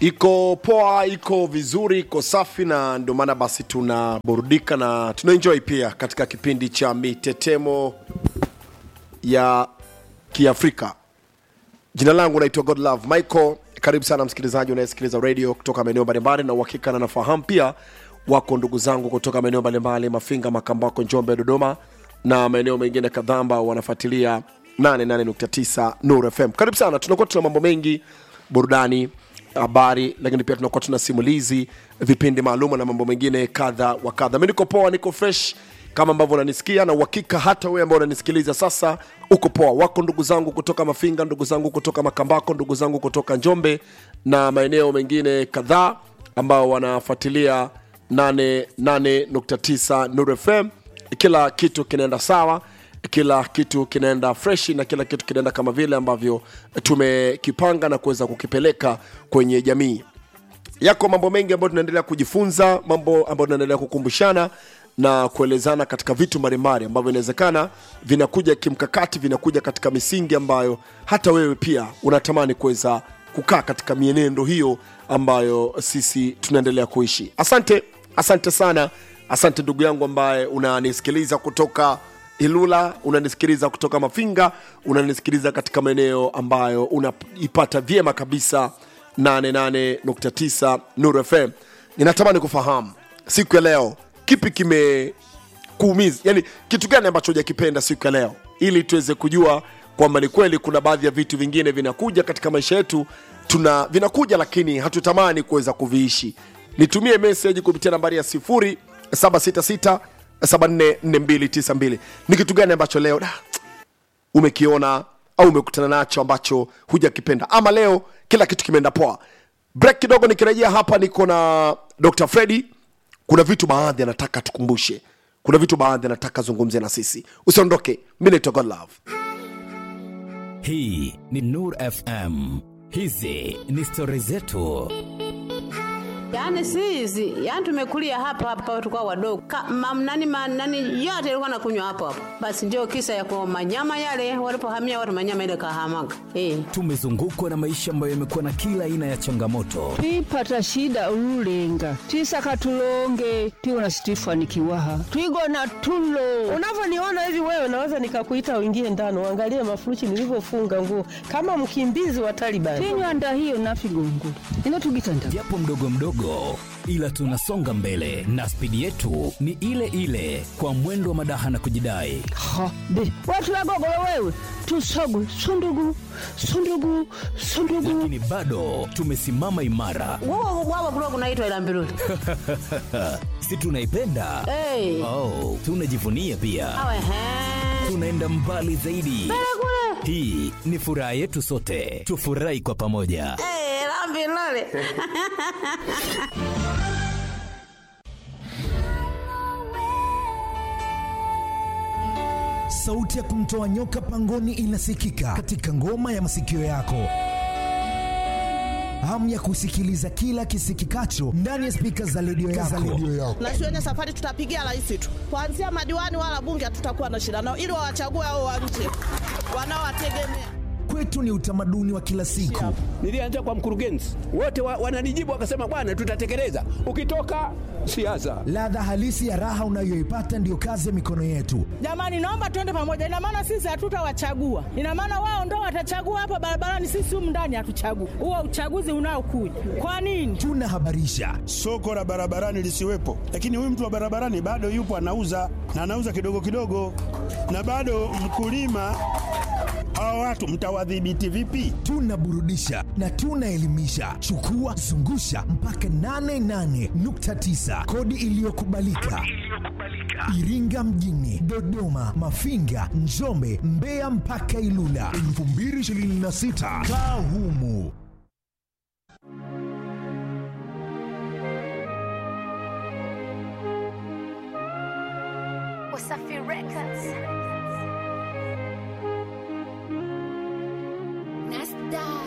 iko poa iko vizuri iko safi na ndio maana basi tunaburudika na tunaenjoy pia katika kipindi cha mitetemo ya kiafrika jina langu naitwa godlove michael karibu sana msikilizaji unayesikiliza radio kutoka maeneo mbalimbali na uhakika na nafahamu pia wako ndugu zangu kutoka maeneo mbalimbali mafinga makambako njombe dodoma na maeneo mengine kadhaa ambao wanafuatilia 88.9 nur fm karibu sana tunakuwa tuna mambo mengi burudani habari lakini pia tunakuwa tuna simulizi vipindi maalum na mambo mengine kadha wa kadha mi niko poa niko fresh kama ambavyo unanisikia na uhakika hata wewe ambao unanisikiliza sasa uko poa wako ndugu zangu kutoka mafinga ndugu zangu kutoka makambako ndugu zangu kutoka njombe na maeneo mengine kadhaa ambao wanafuatilia 88.9 Nuru FM. Kila kitu kinaenda sawa, kila kitu kinaenda freshi na kila kitu kinaenda kama vile ambavyo tumekipanga na kuweza kukipeleka kwenye jamii. Yako mambo mengi ambayo tunaendelea kujifunza, mambo ambayo tunaendelea kukumbushana na kuelezana katika vitu mbalimbali ambavyo inawezekana vinakuja kimkakati, vinakuja katika misingi ambayo hata wewe pia unatamani kuweza kukaa katika mienendo hiyo ambayo sisi tunaendelea kuishi. Asante, asante sana, asante ndugu yangu ambaye unanisikiliza kutoka Ilula, unanisikiliza kutoka Mafinga, unanisikiliza katika maeneo ambayo unaipata vyema kabisa 88.9 Nuru FM. Ninatamani kufahamu siku ya leo kipi kimekuumiza, yani kitu gani ambacho hujakipenda siku ya leo, ili tuweze kujua kwamba ni kweli kuna baadhi ya vitu vingine vinakuja katika maisha yetu tuna vinakuja lakini hatutamani kuweza kuviishi nitumie meseji kupitia nambari ya 0766 744292 ni kitu gani ambacho leo da, umekiona au umekutana nacho ambacho hujakipenda ama leo kila kitu kimeenda poa break kidogo nikirejea hapa niko na dr fredi kuna vitu baadhi anataka tukumbushe kuna vitu baadhi anataka zungumze na sisi usiondoke mi naitwa godlove hii ni nur fm hizi ni stori zetu Yaani si hizi, yaani tumekulia hapa hapa tulikuwa wadogo. Ka, mam, nani, ma, nani yote ilikuwa nakunywa hapo hapo. Basi ndio kisa ya kwa manyama yale walipohamia watu manyama ile kahamaga. Eh. tumezungukwa na maisha ambayo yamekuwa na kila aina ya changamoto twipata shida ululenga twisaka tulonge tiwona situifanikiwaha twigona tulo unavyoniona hivi wewe naweza nikakuita uingie ndani uangalie mafuruchi nilivyofunga nguo kama mkimbizi wa Taliban. tinywanda hiyo nafigongo ino tugitanda japo mdogo mdogo ila tunasonga mbele na spidi yetu ni ile ile kwa mwendo wa madaha na kujidai ha be watu wagogolo wewe tusogwe sundugu sundugu sundugu lakini bado tumesimama imara Wao wao kulikuwa kunaitwa ila mbiruli. si tunaipenda Eh. oh, tunajivunia pia Awe he. tunaenda mbali zaidi hii ni furaha yetu sote tufurahi kwa pamoja Eh, la mbiruli. sauti ya kumtoa nyoka pangoni inasikika katika ngoma ya masikio yako hamu ya kusikiliza kila kisikikacho ndani ya spika za redio yako. na shuleni safari tutapigia rais tu, kuanzia madiwani wala bunge hatutakuwa na shida nao, ili wawachague hao wa nje wanaowategemea. Kwetu ni utamaduni wa kila siku. Nilianza kwa mkurugenzi, wote wa, wananijibu wakasema, bwana, tutatekeleza. Ukitoka siasa, Ladha halisi ya raha unayoipata ndiyo kazi ya mikono yetu. Jamani, naomba tuende pamoja. Ina maana sisi hatutawachagua, ina maana wao ndo watachagua hapa barabarani, sisi humu ndani hatuchagui. Huo uchaguzi unaokuja kwa nini? Tunahabarisha, soko la barabarani lisiwepo, lakini huyu mtu wa barabarani bado yupo anauza na anauza kidogo kidogo, na bado mkulima. Hawa watu mtawadhibiti vipi? tunaburudisha na tunaelimisha. Chukua zungusha mpaka 88.9 kodi iliyokubalika Iringa mjini, Dodoma, Mafinga, Njombe, Mbeya mpaka Ilula 2026 kaa humu. Wasafi Records.